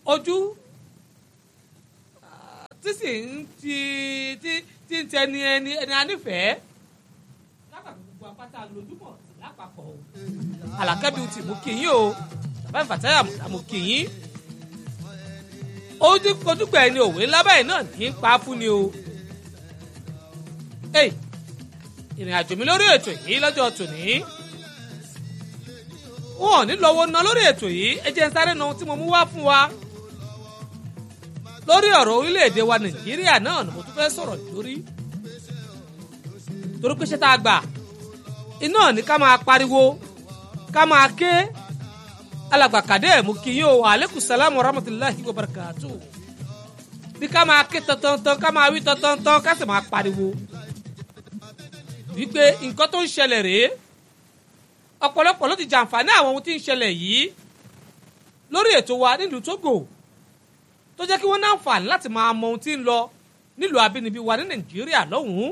ojú tí sì ń ti tí tí ń tẹni ẹni ẹni anífẹ̀ẹ́ lápapọ̀ gbogbo apáta lójúmọ̀ lápapọ̀ o àlàkẹ́bí ti mú kí yín o bàbá ìfàtẹ́yà mú kí yín ojú ojúgbà ẹni òwe lábàáyé náà ní í pa fún ni o ìrìn àjò mi lórí ètò yìí lọ́jọ́ tòní wọn ò ní lọ́wọ́ ná lórí ètò yìí ẹ jẹ́ ń sáré na ohun tí mo mú wá fún wa lórí ọ̀rọ̀ orílẹ̀-èdè wa nàìjíríà náà ni mo tún fẹ́ sọ̀rọ̀ lórí torí pé ṣé tá a gbà iná ní ká máa pariwo ká máa ké alàgbà kàdé mú kí yín o aleykum salaam wa rahmatulahi wa barakatu bí ká máa ké tantantan ká máa wí tantantan ká sì máa pariwo wípé nǹkan tó ń ṣẹlẹ̀ rèé ọ̀pọ̀lọpọ̀ ló ti jàǹfààní àwọn ohun tí ń ṣẹlẹ̀ yìí lórí ètò wa nílùú Togo tó jẹ́ kí wọ́n ní àǹfààní láti máa mọ ohun tí ń lọ nílùú abínibí wa ní Nàìjíríà lọ́hùn-ún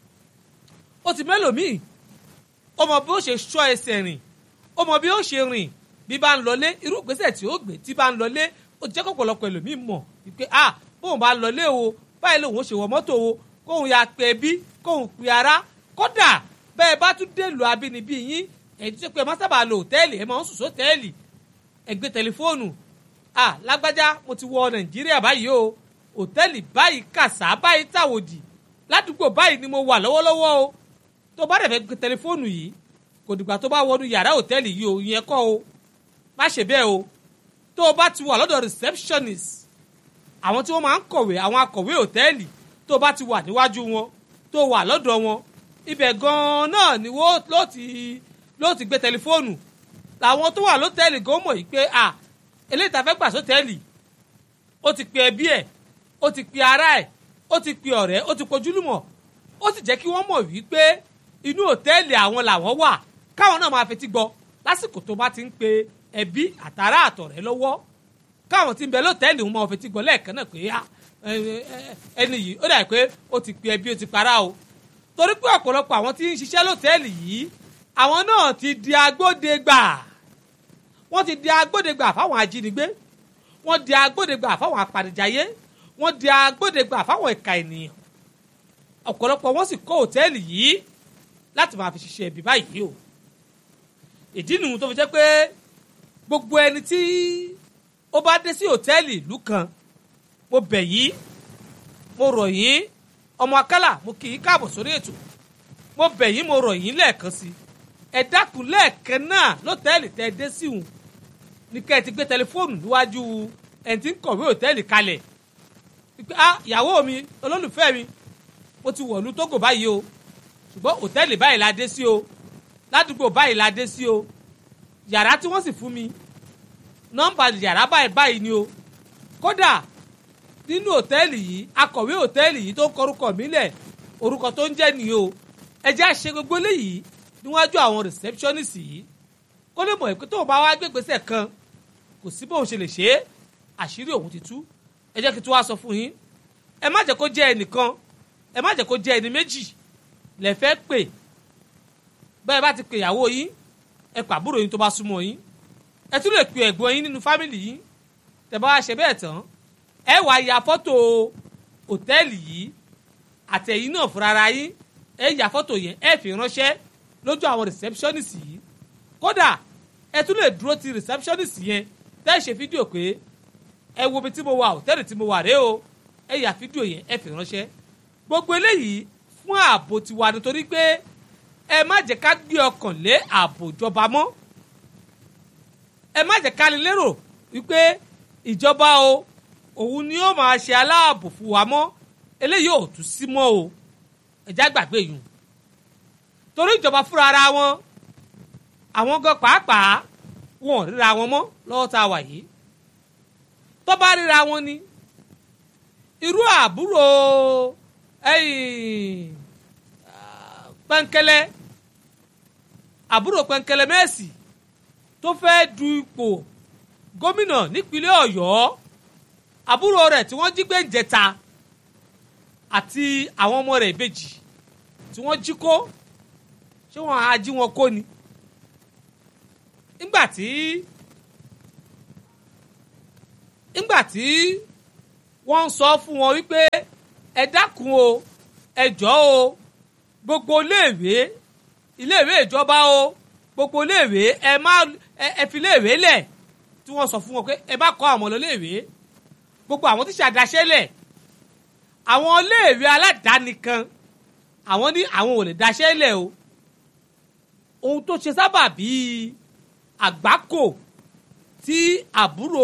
ó ti mẹ́lòmíì ó mọ bí ó ṣe ṣọ́ ẹsẹ̀ rìn ó mọ bí ó ṣe rìn bí bá ń lọlé irú ìgbésẹ̀ tí ó gbé tí bá ń lọlé ó ti jẹ́ kó ọ̀pọ̀lọpọ̀ ẹlòmíì mọ̀ wípé ah bóun bá ń lọlé o báyìí lòun ó ṣe wọ mọ́tò o kóun ya pé bí kóun pe ara kódà bẹ́ẹ̀ bá tún dé ìlú abínibí yín èyí tó pé ẹ má sábà lo òtẹ́ẹ̀lì ẹ máa ń sùn sótẹ́ẹ̀lì ẹ gbé tẹlifóònù ah lágbájá mo ti wọ nàìjíríà báyìí o òtẹ́ẹ̀lì báyìí kàṣà báyìí tàwòdì ládùúgbò báyìí ni mo wà lọ́wọ́lọ́wọ́ o tó bá dẹ̀ fẹ́ gbé tẹlifóònù yìí kò dìgbà tó bá wọnú yàrá òtẹ́ẹ̀lì yìí o ìyẹn kọ́ o má ṣe bẹ́ẹ̀ o tó o bá ti wà lọ́dọ̀ receptionist àwọn tí wọ́n máa ń kọ̀wé àwọn akọ̀wé òtẹ́ẹ̀lì tó o bá ti wà níwájú wọn tó o wà lọ́dọ̀ wọn ibẹ̀ gan-an náà ni wọ́n ló ti ló ti gbé tẹlifóònù làwọn tó wà lọ́tẹ́ẹ̀lì gan mọ̀ yìí pé à eléyìí tá a fẹ́ gbà sọ́tẹ́ẹ̀lì ó ti pe ẹbí ẹ̀ ó ti pe ará ẹ̀ ó ti pe ọ̀rẹ́ ó ti pojúlùmọ̀ ó sì jẹ́ kí wọ́n mọ̀ wípé inú òtẹ́ẹ̀lì àwọn làwọn wà káwọn náà máa fetí gbọ́ lásìkò tó bá ti ń pe ẹbí àtàrà àtọ̀rẹ́ lọ́wọ́ káwọn tí ń bẹ lọ́tẹ́ẹ̀lì wọn máa fetí gbọ́ lẹ́ẹ̀kan náà pé ẹni yìí ó dà pé ó ti pe ẹbí ó ti para o torí pé ọ̀pọ̀lọpọ̀ àwọn tí ń ṣiṣẹ́ lọ́tẹ́ẹ̀lì yìí àwọn náà ti di agbódegbà wọ́n ti di agbódegbà fáwọn ajínigbé wọ́n di agbódegbà fáwọn apanijayé wọ́n di agbódegbà fáwọn ìka ènìyàn ọ̀pọ̀lọpọ̀ wọ́n sì kọ́ òtẹ́ẹ̀lì yìí láti máa fi ṣiṣẹ́ ibi báyìí o ìdí nìyí tó fi jẹ́ pé gbogbo ẹni tí ó bá dé sí òtẹ́ẹ̀lì ìlú kan mo bẹ̀ yín mo rọ̀ yín ọmọ akálà mo kì í káàbọ̀ sórí ètò mo bẹ̀ yín mo rọ̀ yín lẹ́ẹ̀kan sí ẹ dákun lẹ́ẹ̀kan náà lọ́tẹ́ẹ̀lì tẹ́ ẹ dé sí òun ní kẹ́ ẹ ti gbé tẹlifóònù níwájú ẹ̀ tí ń kọ̀wé òtẹ́ẹ̀lì kalẹ̀ pé ah ìyàwó mi olólùfẹ́ mi mo ti wọ̀lú Tógò báyìí o ṣùgbọ́n òtẹ́ẹ̀lì báyìí la dé sí o ládùúgbò báyìí la dé sí o yàrá tí wọ́n sì fún mi nọ́mbà yàrá báyìí báyìí ni o kódà nínú òtẹ́ẹ̀lì yìí akọ̀wé òtẹ́ẹ̀lì yìí tó ń kọrúkọ mi lẹ̀ orúkọ tó ń jẹ́ nìyí o ẹ jẹ́ àṣẹ gbogbo eléyìí níwájú àwọn receptionist yìí kó lè mọ̀ pé tóun bá wá gbégbèsè kan kò sí bóun ṣe lè ṣe é àṣírí òun ti tú ẹ jẹ́ kí tí wàá sọ fún yín ẹ má jẹ́ kó jẹ́ ẹnìkan ẹ má jẹ́ kó jẹ́ ẹni méjì lẹ fẹ́ pè bẹ́ẹ̀ bá ti pè ìyàwó yín ẹ pàbúrò yín tó bá súnmọ́ yín ẹ tún lè pè ẹ̀gbọ́n yín nínú fámìlì yín tẹ́ bá wá ṣe bẹ́ẹ̀ tán ẹ wá ya fọ́tò òtẹ́ẹ̀lì yìí àtẹ̀yìn náà fúnra yín ẹ ya fọ́tò yẹn ẹ fi ránṣẹ́ lójú àwọn receptionist yìí kódà ẹ tún lè dúró ti receptionist yẹn tẹ́ ẹ ṣe fídíò pé ẹ wo ibi tí mo wà òtẹ́ẹ̀lì tí mo wà rèé o ẹ ya fídíò yẹn ẹ fi ránṣẹ́ gbogbo eléyìí fún ààbò tiwa nítorí pé ẹ má jẹ́ ká gbé ọkàn lé ààbò ìjọba mọ́ ẹ má jẹ́ ká lè lérò wípé ìjọba o òun ni ó máa ṣe aláàbò fún wa mọ́ eléyìí ò tún sí mọ́ o ẹ̀já gbàgbé yìí torí ìjọba fúnra ara wọn àwọn gan pàápàá wọn ò ríra wọn mọ́ lọ́wọ́ tá a wà yìí tó bá ríra wọn ni irú àbúrò pẹ́ńkẹ́lẹ́ àbúrò pẹ́ńkẹ́lẹ́ mẹ́sì tó fẹ́ du ipò gómìnà nípínlẹ̀ ọ̀yọ́ àbúrò rẹ̀ tí wọ́n jí gbé ń jẹta àti àwọn ọmọ rẹ̀ ìbejì tí wọ́n jí kó ṣé wọ́n á jí wọn kó ni nígbà tí nígbà tí wọ́n ń sọ fún wọn wípé ẹ dákun o ẹ jọ̀ọ́ o gbogbo iléèwé iléèwé ìjọba o gbogbo iléèwé ẹ má ẹ fi iléèwé lẹ̀ tí wọ́n sọ fún wọn pé ẹ má kọ́ àwọn iléèwé gbogbo àwọn tíṣà daṣẹ́ lẹ̀ àwọn iléèwé aládàáni kan àwọn ní àwọn ò lè daṣẹ́ lẹ̀ o ohun tó ṣe sábà bíi àgbákò tí àbúrò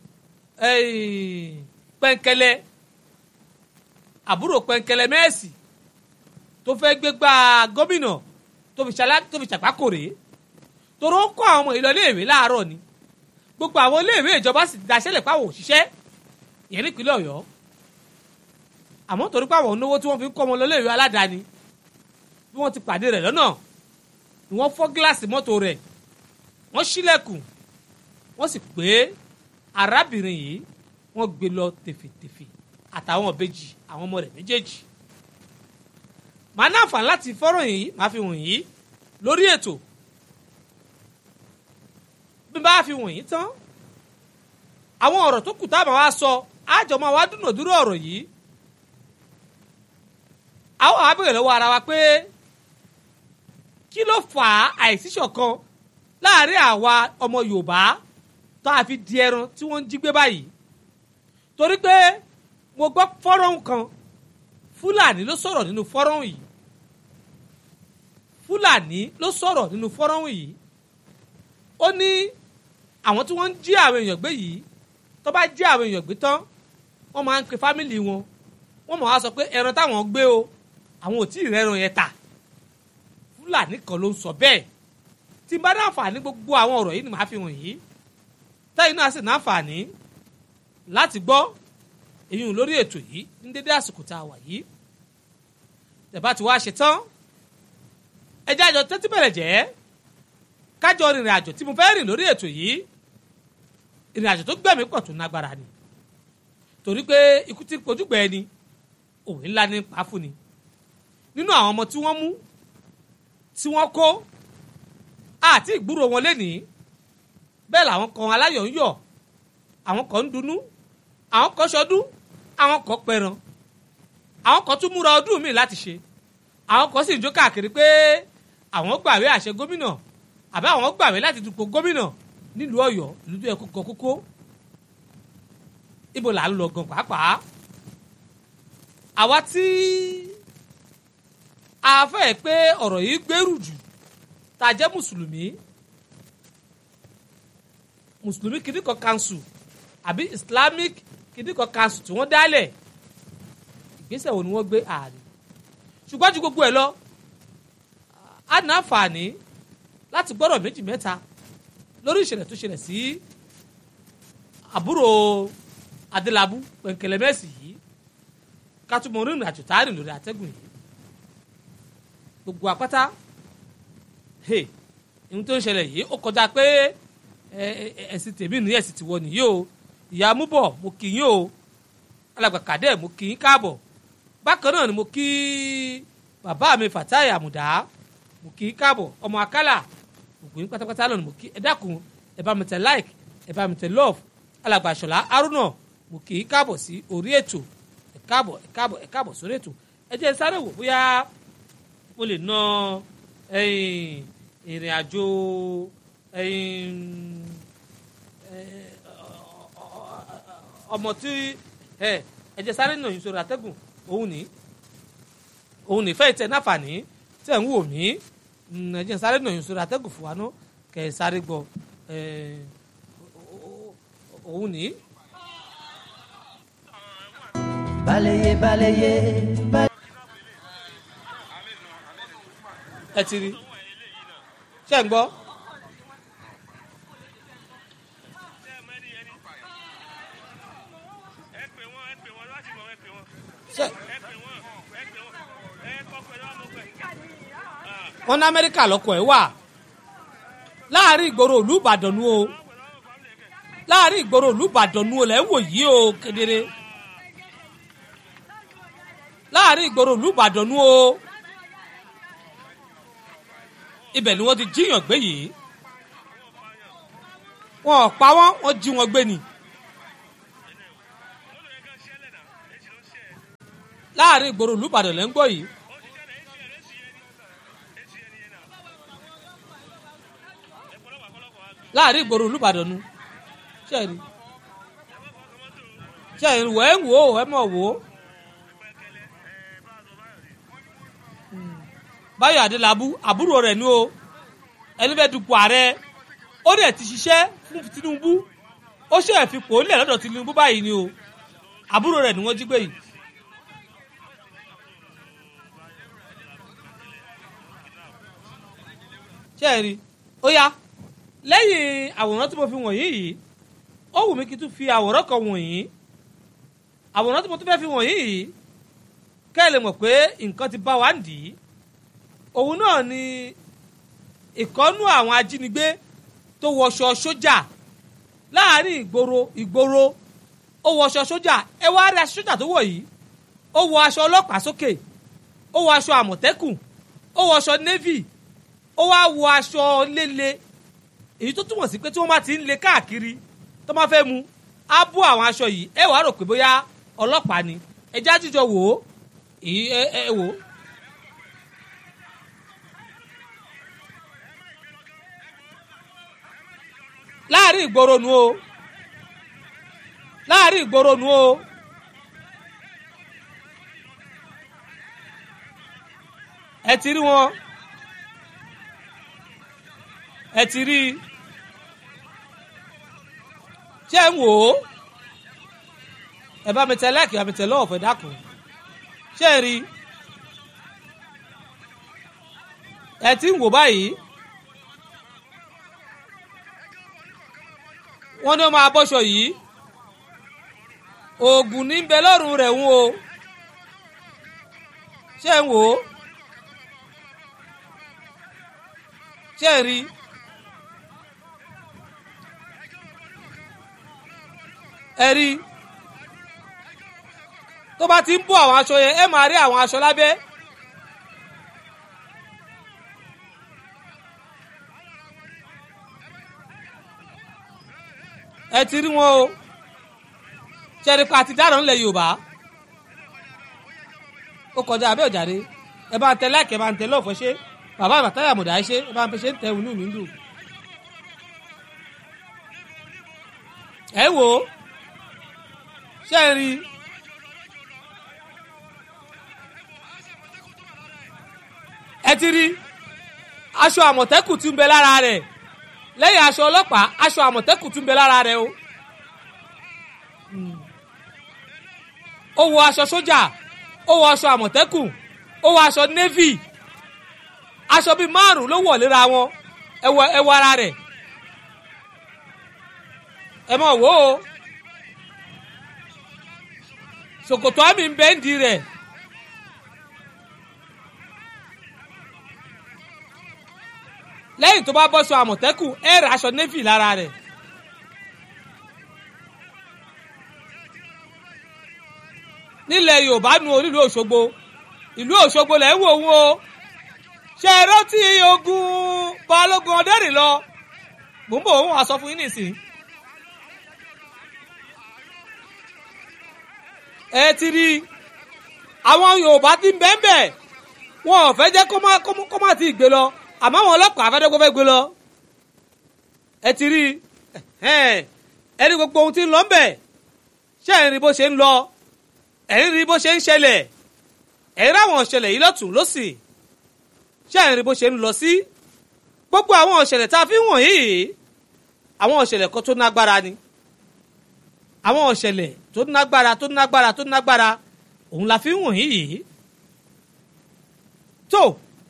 pẹ̀ǹkẹ̀lẹ̀ àbúrò pẹ̀ǹkẹ̀lẹ̀ mẹ́ẹ̀sì tó fẹ́ gbégbá gómìnà tó fi ṣàgbákò rèé toró kọ́ àwọn ọmọ ìlọ iléèwé láàárọ̀ ni gbogbo àwọn iléèwé ìjọba sì daṣẹ́lẹ̀ pàwọ̀ òṣìṣẹ́ ìyẹn nípínlẹ̀ ọ̀yọ́ àmọ́ torí pàwọ̀ náwó tí wọ́n fi ń kọ́ ọmọ lọ iléèwé aládàáni bí wọ́n ti pàdé rẹ̀ lọ́nà ni wọ́n fọ́ gíláàsì mọ́tò rẹ̀ wọ́n ṣílẹ̀kùn wọ́n sì pé arábìnrin yìí wọ́n gbé lọ tèfètèfè àtàwọn ọ̀bẹ́jì àwọn ọmọ rẹ̀ méjèèjì màá náà fà láti fọ́rọ̀ yìí màá fi wọ̀nyí lórí ètò bí bá fi wọ̀nyí tán àwọn ọ̀rọ̀ tó kù tá a máa wá sọ àjọ máa wá dúnàdúrà ọ̀rọ̀ yìí àwọn àbẹ̀rẹ̀ lọ́wọ́ ara wa pé kí ló fà á àìsíṣọ̀kan láàrin àwa ọmọ Yorùbá tó a fi di ẹran tí wọ́n ń jí gbé báyìí torí pé mo gbọ́ fọ́rọ̀hún kan Fúlàní ló sọ̀rọ̀ nínú fọ́rọ̀hún yìí Fúlàní ló sọ̀rọ̀ nínú fọ́rọ̀hún yìí ó ní àwọn tí wọ́n ń jí àwọn èèyàn gbé yìí tó bá jí àwọn èèyàn gbé tán wọ́n máa ń pe fámìlì wọn wọ́n máa wá sọ pé ẹran táwọn gbé o àwọn ò tí ì rẹ́ran yẹn tà Fúlàní kan ló ń sọ bẹ́ẹ̀ tí n bá ní àǹfààní gbogbo àwọn ọ̀rọ̀ yìí ni màá fi hàn yìí táyì náà sì ní àǹfààní láti gbọ́ èyí lórí ètò yìí ní dédé àsìkò tá a wà yìí tẹ̀bá ti wá ṣe tán ẹjẹ́ àjọ tẹ́tí bẹ̀rẹ̀ jẹ́ kájọ rìnrìn àjò tí mo fẹ́ rìn lórí ètò yìí ìrìn àjò tó gbẹ̀mí pọ̀ tó nágbára ni torí pé ikú tí kojúgbẹ́ ẹni òwe ńlá ní pa fún ni nínú àwọn ọmọ tí wọ́n mú tí wọ́n kó àti ìgbúrò wọn lénìí bẹ́ẹ̀ làwọn kan aláyọ̀ ń yọ̀ àwọn kan ń dunnú àwọn kan ṣọdún àwọn kan pẹran àwọn kan tún múra ọdún míì láti ṣe àwọn kan sì ń jó káàkiri pé àwọn gbàwé àṣẹ gómìnà àbí àwọn gbàwé láti dupò gómìnà nílùú Ọ̀yọ́ ìlú tó yẹ kó gan kókó ibo là ń lọ gan pàápàá àwa tí a fẹ́ pé ọ̀rọ̀ yìí gbèrú jù tá a jẹ́ mùsùlùmí mùsùlùmí kìdíkọ̀ council àbí islamic kìdíkọ̀ council tí wọ́n dálẹ̀ ìgbésẹ̀ wo ni wọ́n gbé ààrẹ ṣùgbọ́n ju gbogbo ẹ̀ lọ a ní àǹfààní láti gbọ́dọ̀ méjì mẹ́ta lórí ìṣẹ̀lẹ̀ tó ṣẹlẹ̀ sí àbúrò adélábù pẹ̀ǹkẹ̀lẹ̀ mẹ́sì yìí ká tún mọ rìnrìn àjò táàrin lórí àtẹ́gùn yìí gbogbo àpáta hey ohun tó ń ṣẹlẹ̀ yìí ó kọjá pé ẹ̀sìn tèmi ní ẹ̀sìn tiwọ nìyí o ìyá múbọ̀ mo kì í yín o alàgbà kàdẹ́ mo kì í káàbọ̀ bákan náà ni mo kí bàbá mi Fatai Àmùdá mo kì í káàbọ̀ ọmọ akálà gbogbo yín pátápátá náà ni mo kí ẹ dákun ẹ bá mi tẹ like ẹ bá mi tẹ love alàgbà Ṣọlá Haruna mo kì í káàbọ̀ sí orí ètò ẹ káàbọ̀ ẹ káàbọ̀ ẹ káàbọ̀ sórí ètò ẹ jẹ́ sáré wò bóyá mo lè ná ìrìn àjò ọmọ tí ẹ jẹ́ sáré nà yín sórí àtẹ́gùn òun ní òun ní fẹ́ẹ̀ tẹ náfààní tẹ̀ ń wò mí ẹ jẹ́ sáré nà yín sórí àtẹ́gùn fún wa ná kẹ́ ẹ sáré gbọ́ òun ní. Balaye balaye balaye. ẹ ti rí ṣé ń gbọ́. Ṣé- wọ́n ní amẹ́ríkà lọ́kọ̀ ẹ̀ wà láàrin ìgboro ìlú ìbàdàn nu o láàrin ìgboro ìlú ìbàdàn nu o lẹ́ ń wò yìí o kedere láàrin ìgboro ìlú ìbàdàn nu o ibẹ̀ ni wọ́n ti jíyàn gbé yìí wọn ò pa wọ́n wọ́n jí wọn gbé ni láàrin ìgboro ìlú Ìbàdàn lẹ́ ń gbọ́ yìí. láàrin ìgboro ìlú Ìbàdàn nu ṣẹ́ẹ̀rì ṣẹ́ẹ̀rì wẹ́ ń wò ó ẹ mọ̀ wò ó. Báyọ̀ Adélábù àbúrò rẹ̀ ni o ẹni fẹ́ dupò ààrẹ ó dẹ̀ ti ṣiṣẹ́ fún Tinubu ó ṣe é fipò ó lẹ̀ lọ́dọ̀ Tinubu báyìí ni o àbúrò rẹ̀ ni wọ́n jí gbé yìí. ṣé ẹ rí ó yá lẹ́yìn àwòrán tí mo fi wọ̀nyí yìí ó wù mí kí n tún fi àwòrán kan wọ̀nyí àwòrán tí mo tún fẹ́ fi wọ̀nyí yìí kẹ́ ẹ lè mọ̀ pé nǹkan ti bá wa ń dì í òun náà ni ìkọ́nú àwọn ajínigbé tó wọṣọ sójà láàrin ìgboro ìgboro ó wọṣọ sójà ẹ wá rí aṣọ sójà tó wọ̀ yìí ó wọ aṣọ ọlọ́pàá sókè ó wọ aṣọ àmọ̀tẹ́kùn ó wọ aṣọ navy ó wá wọ aṣọ léle èyí tó túmọ̀ sí pé tí wọ́n bá ti ń le káàkiri tó máa fẹ́ mu á bó àwọn aṣọ yìí ẹ wàá rò pé bóyá ọlọ́pàá ni ẹjẹ́ àtijọ́ wò ó ẹ ẹ wò ó. láàrin ìgboro nu o láàrin ìgboro nu o ẹ ti rí wọn ẹ ti rí i ṣé ń wò ó ẹ bá mi tẹ lẹ́ẹ̀kì bá mi tẹ lọ́wọ́ fẹ́ dákun ṣé ẹ rí i ẹ ti ń wò báyìí. wọ́n ní ó máa bọ́ṣọ yìí oògùn ní bẹ lọ́rùn rẹ̀ ń o ṣé ń wò ó ṣé ń rí ẹ rí tó bá ti ń bọ́ àwọn aṣọ yẹn ẹ máa rí àwọn aṣọ lábẹ́. ẹ ti rí wọn o ṣẹ́rípa àti dáràn ńlẹ̀ yorùbá ó kọjá abẹ́ òjàre ẹ bá ń tẹ láìkẹ́ ẹ bá ń tẹ lọ́ọ̀fọ́ ṣe bàbá àbàtáyà mọ̀dá ṣe ẹ bá ń fi ṣe ń tẹ inú mi ń dùn. ẹ wò ó ṣe ń rí ẹ ti rí aṣọ àmọ̀tẹ́kùn tí ń bẹ lára rẹ̀ lẹ́yìn aṣọ ọlọ́pàá aṣọ àmọ̀tẹ́kùn tún bẹ lára rẹ̀ o. ó wọ aṣọ sójà ó wọ aṣọ àmọ̀tẹ́kùn ó wọ aṣọ navy aṣọ bíi márùn ló wọ̀ léra wọn ẹ wọ ẹ wọ ara rẹ̀ ẹ mọ̀ wò ó ṣòkòtò àmì ń bẹ́ ń di rẹ̀. lẹ́yìn tó bá bọ́ṣọ àmọ̀tẹ́kùn ẹ ra aṣọ navy lára rẹ̀. nílẹ̀ yorùbá nu onílù òṣogbo ìlú òṣogbo lẹ́ ń wò wọ́n o ṣe é rántí ogun balógun ọdẹ́rìn lọ mò ń bọ̀ òun wàá sọ fún yín nìsín. ẹ ti rí àwọn yorùbá ti ń bẹ́ẹ̀ bẹ́ẹ̀ wọn ò fẹ́ jẹ́ kó má ti gbé lọ àmọ́ àwọn ọlọ́pàá afẹ́dẹ́gbẹ́ fẹ́ gbé lọ ẹ ti rí ẹni gbogbo ohun tí ń lọ ń bẹ̀ ṣé ẹ̀ ń rí bó ṣe ń lọ ẹ̀ ń rí bó ṣe ń ṣẹlẹ̀ ẹ̀ ń ráwọn ọ̀ṣẹlẹ̀ yìí lọ́tún lọ́sì ṣé ẹ̀ ń rí bó ṣe ń lọ sí gbogbo àwọn ọ̀ṣẹlẹ̀ tá a fi ń wọ̀nyí àwọn ọ̀ṣẹlẹ̀ kan tó nágbára ni àwọn ọ̀ṣẹlẹ̀ tó nágbára tó nágbára tó nágbára òun la fi ń wọ̀nyí yìí tó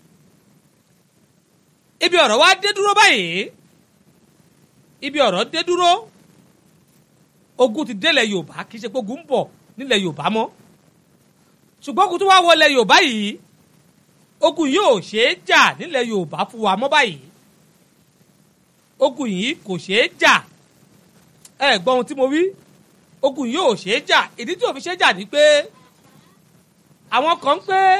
ibi ọ̀rọ̀ wa dé dúró báyìí ibi ọ̀rọ̀ dé dúró ogun ti délẹ̀ yorùbá kì í ṣe pé ogun ń bọ̀ nílẹ̀ yorùbá mọ́ ṣùgbọ́n ogun tó wá wọlé yorùbá yìí ogun yìí ò ṣeé jà nílẹ̀ yorùbá fún wa mọ́ báyìí ogun yìí kò ṣeé jà ẹ gbọ́ ohun tí mo wí ogun yìí ò ṣeé jà ìdí tí ò fi ṣeé jà ni pé àwọn kan ń pé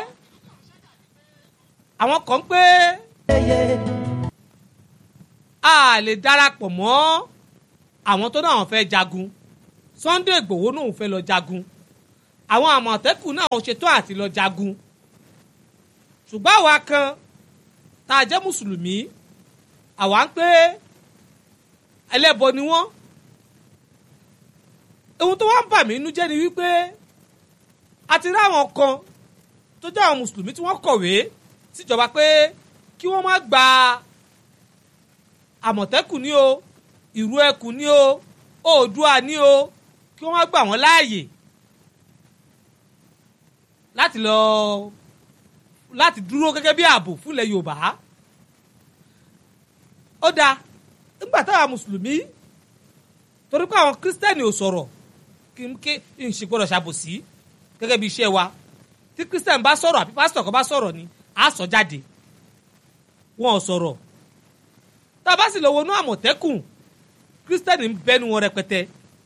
àwọn kan ń pé a lè darapọ̀ mọ́ àwọn tó náà fẹ́ jagun Sunday Ìgbòho náà fẹ́ lọ jagun àwọn àmọ̀tẹ́kùn náà ò ṣetán àti lọ jagun ṣùgbọ́n àwa kan tá a jẹ́ mùsùlùmí àwa ń pé ẹlẹ́bọ ni wọ́n ohun tó wá ń bà mí inú jẹ́ ni wípé a ti rí àwọn kan tó jẹ́ àwọn mùsùlùmí tí wọ́n kọ̀wé síjọba pé kí wọ́n má gba àmọ̀tẹ́kùn ní o ìrú ẹkùn ní o oòdùà ní o kí wọ́n má gbà wọ́n láàyè láti lọ láti dúró gẹ́gẹ́ bí ààbò fúnlẹ̀ Yorùbá ó dáa nígbà táwa mùsùlùmí torí pé àwọn kírísítẹ́nì ò sọ̀rọ̀ kí n ké n ṣe gbọ́dọ̀ ṣàbòsí gẹ́gẹ́ bí iṣẹ́ wa tí kírísítẹ́nì bá sọ̀rọ̀ àbí pásítọ̀ kan bá sọ̀rọ̀ ni á sọ jáde wọn ò sọ̀rọ̀ tá a bá sì lọ wọnú àmọ̀tẹ́kùn kírísítẹ́nì ń bẹ́nu wọn rẹpẹtẹ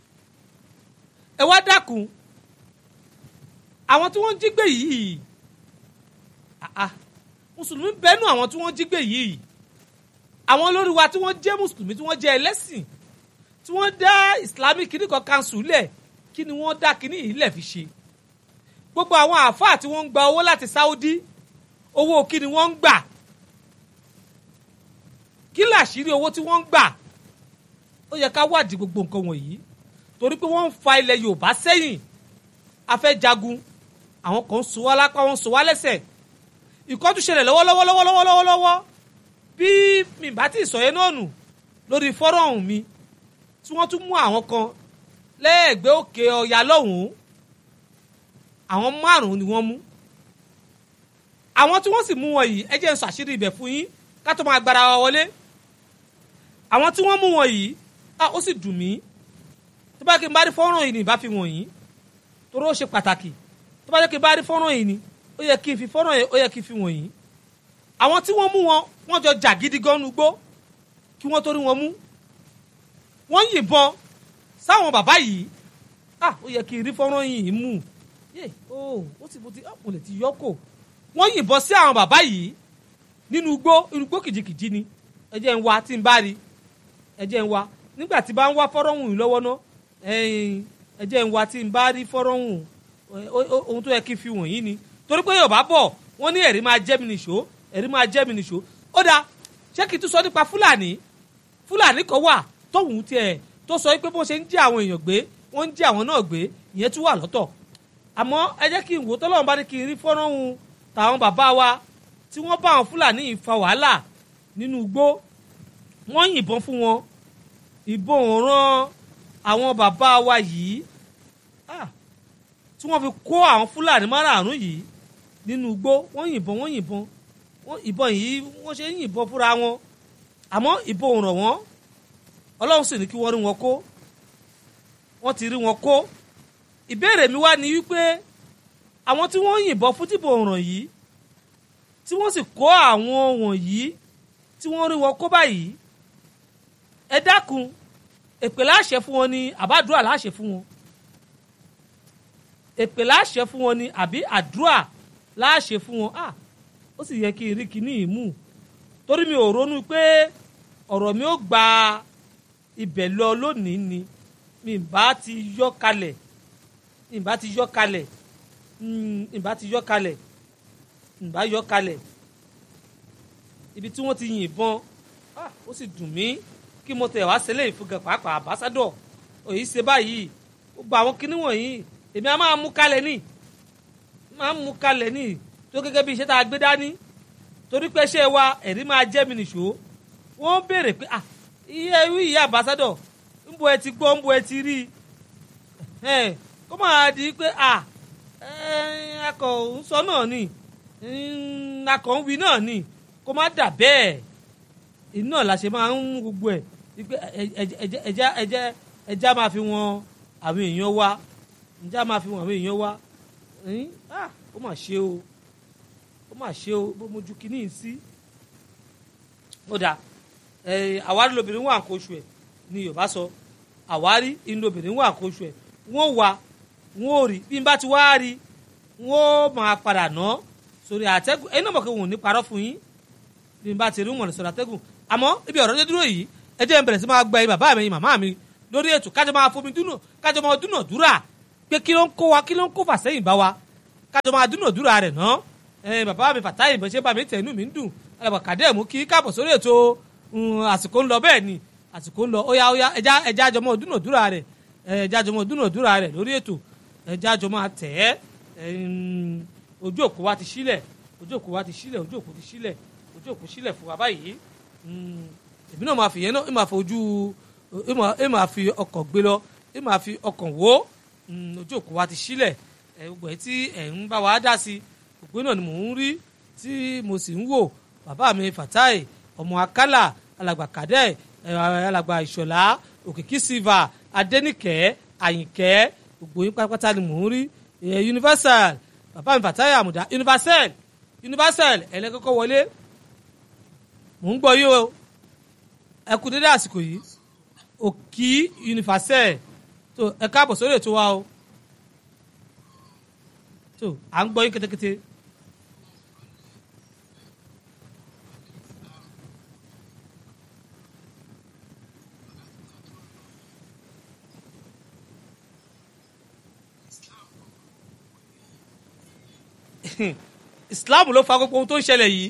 ẹ wá dákun àwọn tí wọ́n ń jí gbé yìí àà mùsùlùmí ń bẹ́nu àwọn tí wọ́n jí gbé yìí àwọn olórí wa tí wọ́n jẹ́ mùsùlùmí tí wọ́n jẹ́ ẹlẹ́sìn tí wọ́n dá islamic kìnnì kan kanṣu lẹ̀ kí ni wọ́n dá kìnnì yìí lẹ̀ fi ṣe gbogbo àwọn àáfàá tí wọ́n ń gba owó láti Saudi owó kí ni wọ́n ń gbà kí làṣírí owó tí wọ́n ń gbà ó yẹ ká wádìí gbogbo nǹkan wọ̀nyí torí pé wọ́n ń fa ilẹ̀ Yorùbá sẹ́yìn a fẹ́ jagun àwọn kan ń so wá lápá wọn ń so wá lẹ́sẹ̀ ìkọ́jú ṣẹlẹ̀ lọ́wọ́lọ́wọ́ lọ́wọ́lọ́wọ́ lọ́wọ́lọ́wọ́ bí mi bá ti sọ yẹn náà nù lórí fọ́rọ̀hún mi tí wọ́n tún mú àwọn kan lẹ́ẹ̀gbẹ́ òkè ọ̀yà lọ́hùn-ún àwọn márùn-ún ni wọ́n mú àwọn tí wọ́n sì mú wọn yìí ẹ jẹ́ n sọ àṣírí ibẹ̀ fún yín ká tó máa gbára wa wọlé àwọn tí wọ́n mú wọn yìí ó sì dùn mí tó bá kí n bá rí fọ́nrán yìí ni ìbá fi wọ̀nyí torí ó ṣe pàtàkì tó bá jẹ́ kí n bá rí fọ́nrán yìí ni ó yẹ kí n fi fọ́nrán yìí ó yẹ kí n fi wọ̀nyí àwọn tí wọ́n mú wọn wọ́n jọ jà gidi gan nugbó kí wọ́n torí wọn mú wọ́n yìnbọn sáwọn bàbá yìí ah ó yẹ kí n rí fọ́nrán yìí mú yé o ó sì mo ti mo lè ti yọkò wọ́n yìnbọn sí àwọn bàbá yìí nínú igbó inú igbó kìjikìji ni ẹ jẹ́ ń wá tí n bá rí ẹ jẹ́ ń wá nígbà tí bá ń wá fọ́nrán yìí lọ́wọ́ ná ẹ jẹ́ ń wá tí n bá rí fọ́nrán yìí ohun tó yẹ kí n fi wọ̀nyí ni torí pé Yorùbá bọ̀ wọ́n ní ẹ̀rí máa jẹ́ mi nìṣó ẹ̀rí máa jẹ́ mi nìṣó ó dáa ṣé kí n tún sọ nípa Fúlàní Fúlàní kan wà tóhun tiẹ̀ tó sọ pé bó ṣe ń jí àwọn èèyàn gbé wọ́n ń jí àwọn náà gbé ìyẹn tún wà lọ́tọ̀ àmọ́ ẹ jẹ́ kí n wò tọ́lọ́run bá ní kí n rí fọ́nrán hun tàwọn bàbá wa tí wọ́n bá àwọn Fúlàní yìí fa wàhálà nínú igbó wọ́n yìnbọn fún wọn ìbọn ò ràn àwọn bàbá wa yìí tí wọ́n fi kó àwọn Fúlàní márààrún yìí nínú igbó wọ́n yìnbọn wọ́n yìnbọn wọ́n ìbọn yìí wọ́n ṣe ń yìnbọn fúnra wọn àmọ́ ìbọn ò ràn wọ́n ọlọ́run sì ní kí wọ́n rí wọn kó wọ́n ti rí wọn kó ìbéèrè mi wá ní wípé àwọn tí wọ́n yìnbọn fún tìbò ọ̀ràn yìí tí wọ́n sì kó àwọn wọ̀nyí tí wọ́n rí wọn kó báyìí ẹ dákun èpè láṣẹ fún wọn ni àbádùá láṣẹ fún wọn èpè láṣẹ fún wọn ni àbí àdúrà láṣẹ fún wọn ah ó sì yẹ kí n rí kíní yìí mú torí mi ò ronú pé ọ̀rọ̀ mi ò gba ibẹ̀ lọ lónìí ni mi bá ti yọ kalẹ̀ mi bá ti yọ kalẹ̀ mi bá ti yọ kalẹ̀ mi bá yọ kalẹ̀ ibi tí wọ́n ti yìnbọn ó sì dùn mí kí mo tẹ̀ wá sílẹ̀ ìfúgàn pàápàá àbásádọ̀ òyì ṣe báyìí gbogbo àwọn kinní wọ̀nyí èmi á máa mú kalẹ̀ ní máa mú kalẹ̀ ní tó gẹ́gẹ́ bí iṣẹ́ tá a gbé dání torí pé ṣé wa ẹ̀rí máa jẹ́ mi nìṣó wọ́n béèrè pé ah iye ìwé ìyá àbásádọ̀ ńbo ẹ ti gbọ́ ńbo ẹ ti rí i kó máa di pé ah akọ̀ ń sọ náà ni akọ̀ ń wí náà ni kó má dà bẹ́ẹ̀ iná la ṣe máa ń mú gbogbo ẹ̀ wípé ẹja ẹja ẹja máa fi wọn àwọn èèyàn wá ẹja máa fi wọn àwọn èèyàn wá ó mà ṣe o ó mà ṣe o bó mojú kínní sí ó dáa àwárí lobìnrin wà nǹkan oṣù ẹ̀ ni Yorùbá sọ àwárí inú obìnrin wà nǹkan oṣù ẹ̀ wọ́n wà wọ́n ò rí bí n bá ti wá rí wọ́n máa padà ná sórí àtẹ́gùn ẹ̀yin náà mọ̀ pé wọn ò ní parọ́ fún yín bí n bá ti rí wọn lè sọ̀rọ̀ àtẹ́gùn àmọ́ ibi ọ̀rọ̀ dé dúró yìí ẹ jẹ́ n bẹ̀rẹ̀ sí máa gba ẹ̀yin bàbá mi ẹ̀yin màmá mi lórí ètò kájọ máa fomi dúnà kájọ máa dúnà dúrà pé kí ló ń kó wa kí ló ń kó fàsẹ́yìn bá wa kájọ máa dúnàdúrà rẹ̀ ná ẹ bàbá mi fàtáyì bó ṣe bá mi tẹ̀ inú mi ń dùn alàgbà kàdé mú kí káàbọ̀ sórí ètò àsìkò ń lọ bẹ́ẹ̀ ni àsìkò ń lọ ó yá ó yá ẹja ẹja àjọmọ dúnàdúrà rẹ̀ ẹja àjọmọ dúnàdúrà rẹ̀ lórí ètò ẹja àjọmọ àtẹ̀ ẹ́ ojú òkú wa ti sílẹ̀ ojú òkú wa ti sílẹ̀ ojú òkú ti sílẹ̀ ojú òkú sílẹ̀ fún wa báyìí èmi náà máa fi yẹn náà ẹ máa fojú ẹ máa fi ọkàn gbé lọ ẹ máa fi ọkàn wò ojú òkú wa ti sílẹ̀ ẹ gbogbo ẹ tí ẹ ń bá wa dá sí òpin náà ni mò ń rí tí mo sì ń wò bàbá mi Fatai ọmọ akálà alàgbà kàdẹ alàgbà ìṣọlá òkìkí silva adẹnìkẹ àyìnkẹ gbogbo yín pátápátá ni mò ń rí universal bàbá mi Fatai àmùdá universal universal ẹlẹ́kọ́kọ́ wọlé mò ń gbọ́ yí o ẹ kú dédé àsìkò yìí òkì universal tó ẹ káàbọ̀ sórí ètò wa o tó à ń gbọ́ yín kétékété. Islam ló fa gbogbo ohun tó ń ṣẹlẹ̀ yìí.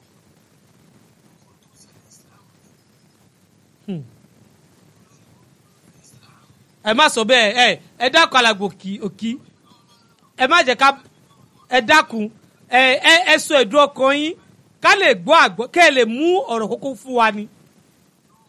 ẹ má sọ bẹ́ẹ̀ ẹ ẹ dákun alàgbò òkì òkì ẹ má jẹ́ ká ẹ dákun ẹ ẹ ẹ sọ ẹ̀dùn ọkàn yín ká lè gbọ́ àgbọ́ kẹ́ ẹ lè mú ọ̀rọ̀ kókó fún wa ni.